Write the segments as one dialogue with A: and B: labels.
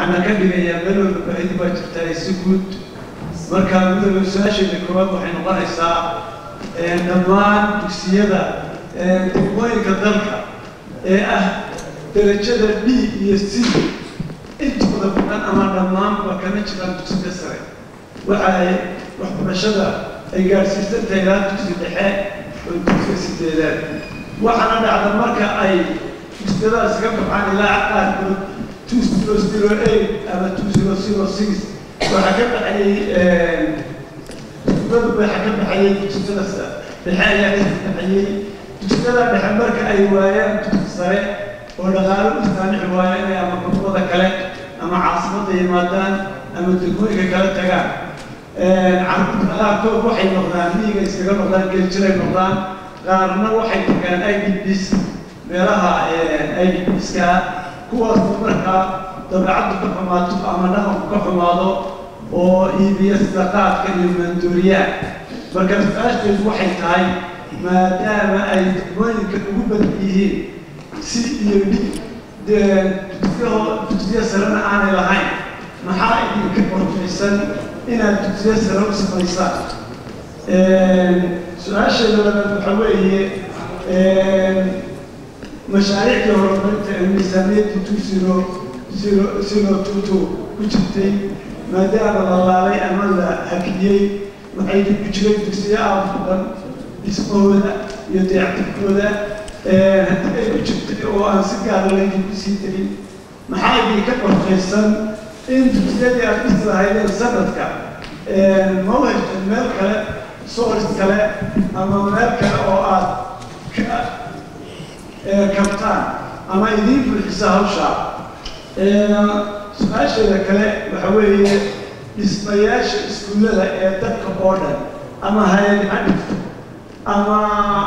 A: waxaana ka dhigayaa meel walba baahidi baa jirtaa si guud marka midooda su-aasheeda koowaad waxay noqonaysaa dhammaan dugsiyada degmooyinka dalka ee ah darajada b iyo c intooda badan ama dhammaanba kama jiraan dugsiga sare waxa ay waxbarashada ay gaadhsiisan tahay ilaa dugsi dhexe oo dugsiga sideedaad waxaana dhacda marka ay dugsiyadaas ka baxaan ilaa qaarkood two zero zero eight ama two zero zero six waxaa ka baxayay dugsiadu waxaa ka baxayay dugsiyada dhexe ayaa ka baxayay dugsiyada dhexe marka ay waayaan dugsi sare oo dhaqaalo u saamixi waayo inay ama gobolada kale ama caasimadda yimaadaan ama degmooyinka kala tagaan carruurta qaarkood waxay noqdaan miyiga iskaga noqdaan geljiray noqdaan qaarna waxay tagaan i d bs meelaha i d bska kuwaasoo markaa dabeecaddu ka xumaato ama dhaqanku ka xumaado oo iibiya sida qaadka iyo maanduuriyaha marka su-aasheedu waxay tahay maadaama ay degmooyinka ugu badan yihiin si iyo d dugsiyaho dugsiya sarena aanay lahayn maxaa idinka qorfaysan inaad dugsiya sare u samaysaan su-aasheeda labaad waxaa weeye mashaariicdii horumarinta ee miisaaniyadda two zero zero zero two two ku jirtay maadaama la laalay ama la hakiyey waxay ku jiray dugsiyo aada badan dhismahooda iyo dayactirkooda haddii ay ku jirtay oo aan si gaara laydinku sii darin maxaa idinka qorfaysan in dugsiyadii aad dhisi lahaydeen sanadka ma u hesheen meel kale source kale ama meel kale oo aad ka kabtaan ama idiin buuxisa hawshaa su-aasheeda kale waxa weeye dhismayaasha iskuullada ee dadka oo dhan ama hay-ad ha dhigto ama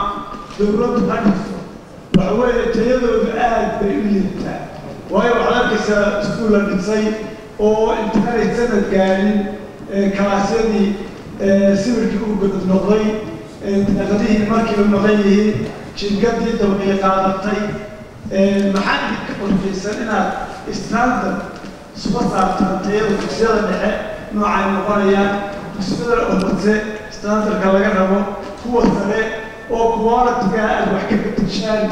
A: dowladdu ha dhigto waxa weeye tayadoodu aad bay u liitaa waayo waxaad arkaysaa iskuul la dhisay oo intaanay sanad gaadhin kalaasyadii sawirkii uu godod noqday daaqadihii markiiba maqan yihiin jinkadii dawciy qaadatay maxaa idinka qorfaysan inaad standard suba saartaan tayada dugsiyada dhexe noocay noqonayaan dugsiyada hoose standardka laga rabo kuwa sare oo qualitiga aad wax ka bedeshaan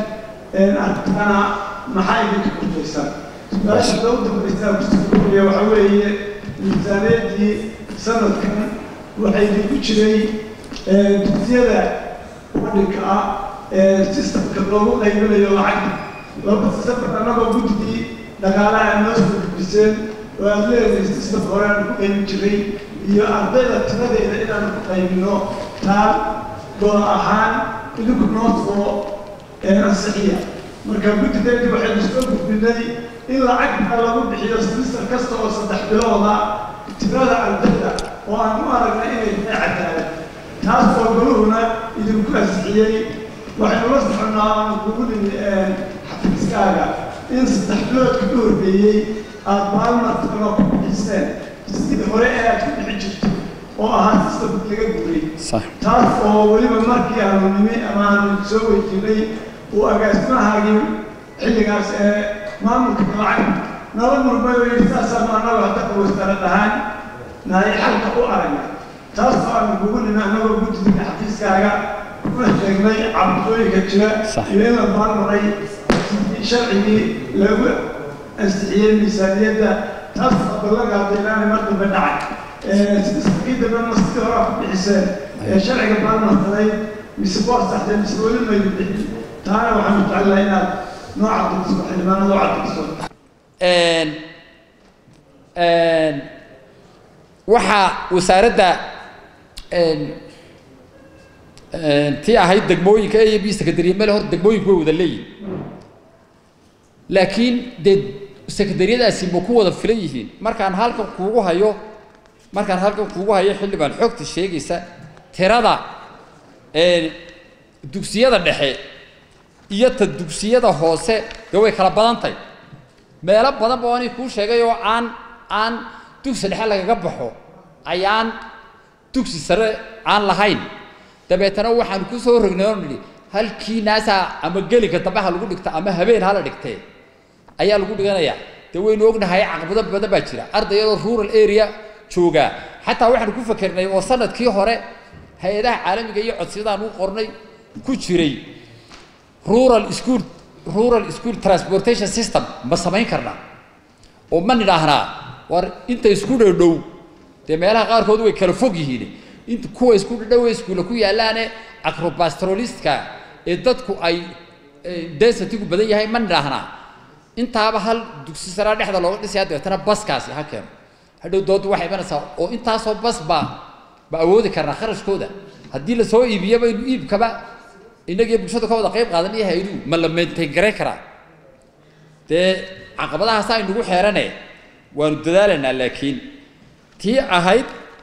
A: aragtana maxaa idinka qorfaysan su-aasha loo dambaysaa kusuuliya waxa weeye miisaaniyadii sanadkan waxaa idinku jiray dugsiyada wadhinka ah sistamka loogu qaybinayo lacagta laba sistamka annagoo guddigii dhaqaalaha noo soo gudbiseen oo aad leedahay sistam hore aan ku qaybin jiray iyo ardayda tiradeeda inaan ku qaybino taa gool ahaan idinku noo soo ansixiya marka guddigeedii waxaynu soo gudbinay in lacagta lagu bixiyo simister kasta oo saddex bilooda tirada ardayda oo aan u aragnay inay tahay cadaalad taas oo goluhuna idinku ansixiyey waxaynu la soconnaa aan kugu nimi xafiiskaaga in saddex biloodka ka horreeyey aada maalmartan oo ku bixiseen sidii hore ee aad ku bixi jirto oo ahaa sistamka laga guuray taas oo weliba markii aanu nimi ama aanu soo weydiinay uu agaasimahaagii xilligaas ee maamulka lacag nala murmay oo yidhi saasaanu annagu hadda qawaystara dhahaan nahay xalka u aragna taas oo aanu kugu nimi annagoo guddiga xafiiskaaga kuna sheegnay cabdooyinka jira iyo in la baarmaray sharcigii lagu ansixiyey miisaaniyadda taas oo ballanqaaday inaanay mar dambe dhacay sidii dambe ma sidii hore ku bixiseen ee sharciga baarmarsaday mise waa saxdeen mise weli maydu bixin taana waxaanu jecelahay inaad noo cadayso xildhibaanada u cadayso
B: waxaa wasaaradda tii ahayd degmooyinka a b secretary meel hor degmooyinku way wada leeyihin laakiin dee secretariyadaasi ma ku wada filan yihiin markaan halkan kuugu hayo markaan halkan kuugu hayo xildhibaan xogta sheegaysa tirada dugsiyada dhexe iyo ta dugsiyada hoose dee way kala badan tahay meelo badan ba ani kuu sheegay oo aan aan dugsi dhexe lagaga baxo ayaan dugsi sare aan lahayn dabeetana waxaan ku soo rognay oo nidhi halkii naasaa ama gelinka dambe ha lagu dhigta ama habeen hala dhigtee ayaa lagu dhiganayaa dee waynu ognahay caqabado badan baa jira ardayadoo rural area jooga xataa waxaanu ku fakernay oo sanadkii hore hay-adaha caalamiga iyo codsiyadaan u qornay ku jiray rural school rural school transportation system ma samayn karnaa oo ma nidhaahnaa war inta isku dhowdhow dee meelaha qaarkood way kala fog yihiin inta kuwa isku dhadhow iskuulla ku yaalaane acropastroliska ee dadku ay densitigu badan yahay ma nidhaahnaa intaaba hal dugsi saraa dhexda looga dhisaya dabeetana baskaasi ha keeno hadhow doodu waxay imanaysaa oo intaasoo bas baa ba awoodi karnaa kharashkooda haddii lasoo iibiyo baynu iibkaba innagiyo bulshadu ka wada qayb qaadan iyo hayduhu ma la maintain garayn karaa dee caqabadahaas aynugu xeerane waanu dadaalaynaa laakiin tii ahayd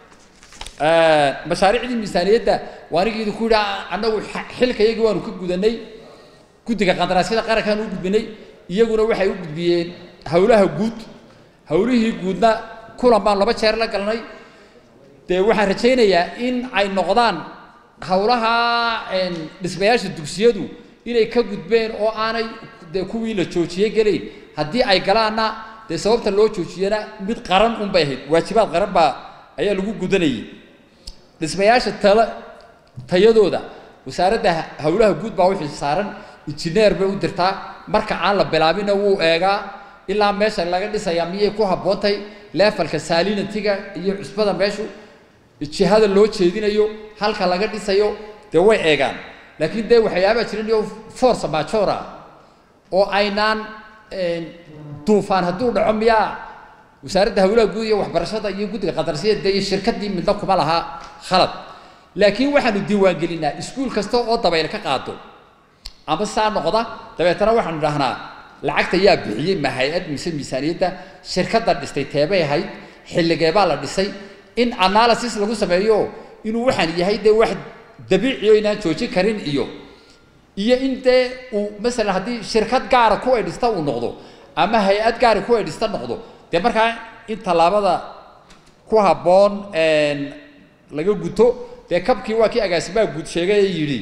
B: mashaariicdii miisaaniyadda waa anigii idinku yidhi annagu xilka iyagii waanu ka gudanay guddiga qandaraasyada qarankaan u gudbinay iyaguna waxay u gudbiyeen howlaha guud howlihii guudna kulan baan laba jeer la galnay dee waxaan rajaynayaa in ay noqdaan howlaha dhismayaasha dugsiyadu inay ka gudbeen oo aanay dee kuwii la joojiyey gelayn haddii ay galaanna dee sababta loo joojiyana mid qaran unbay ahayd waajibaad qaran baa ayaa lagu gudanayay dhismayaasha tala tayadooda wasaaradda howlaha guud baa wixii saaran injineer bay u dirtaa marka aan la bilaabina wuu eegaa ilaa meesha laga dhisayaa miyay ku habboontay leefalka saalinatiga iyo cusbada meeshu jihada loo jeedinayo halka laga dhisayo dee way eegaan laakiin dee waxyaabaa jiran iyo force majora oo aynaan duufaan hadduu dhaco miyaa wasaaradda howlaha guud iyo waxbarashada iyo guddiga qadarsiyada iyo shirkaddii midna kuma laha khalad laakiin waxaanu diiwaangelinaa iskuul kasta oo dabayl ka qaado ama saa noqda dabeetana waxaanu idhahnaa lacagta yaa bixiyey ma hay-ad mise miisaaniyadda shirkadda dhistay teebay ahayd xilligeebaa la dhisay in analysis lagu sameeyo inuu waxaan yahay dee wax dabiiciyo inaan joojin karin iyo iyo in dee uu masalan haddii shirkad gaara ku ay dhista uu noqdo ama hay-ad gaara ku ay dhista noqdo dee markaa in tallaabada ku habboon laga guto dee kabkii waa kii agaasimaha guud sheegay ee yidhi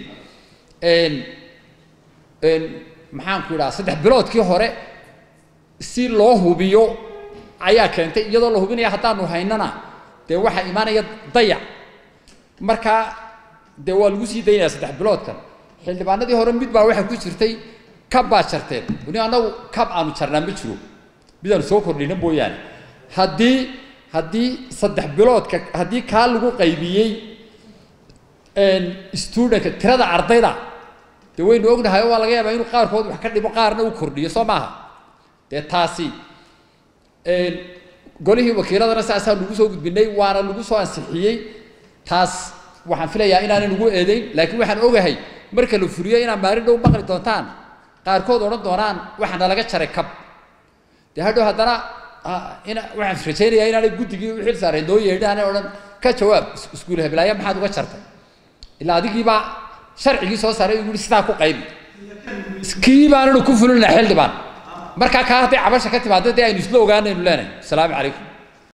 B: maxaanku idhaha saddex biloodkii hore si loo hubiyo ayaa keentay iyadoo la hubinaya haddaanu haynana dee waxaa imaanaya dayac markaa dee waa lagu sii daynaya saddex biloodkan xildhibaanadii hore mid baa waxaa ku jirtay kab baa jarteen weli annagu kab aanu jarnaa ma jiro midaanu soo kordhina mooyaane haddii haddii saddex biloodka haddii kaa lagu qaybiyey studentka tirada ardayda dee waynu ognahay oo waa laga yaabaa inuu qaarkood wax ka dhimo qaarna u kordhiyo soo maaha dee taasi golihii wakiiladana saasaa lagu soo gudbinay waana lagu soo ansixiyey taas waxaan filayaa inaanan ugu eedeyn laakiin waxaan ogahay marka la furiyo inaad maalin dhow maqli doontaan qaarkood odhan doonaan waxaana laga jaray kab dee hadhow haddana ina waxaan rajaynayaa inaanay guddigii u xil saaray noo yeedhin aanay odhan ka jawaab iskuul heblaaya maxaad uga jartay ilaa adigiibaa sharcigii soo saaray uu yihi sidaa ku qaybi kii baananu ku fulina xildhibaan markaa kaa hadday cabasha ka timaado dee aynu isla ogaanaynu leenahay asalaamu calaykum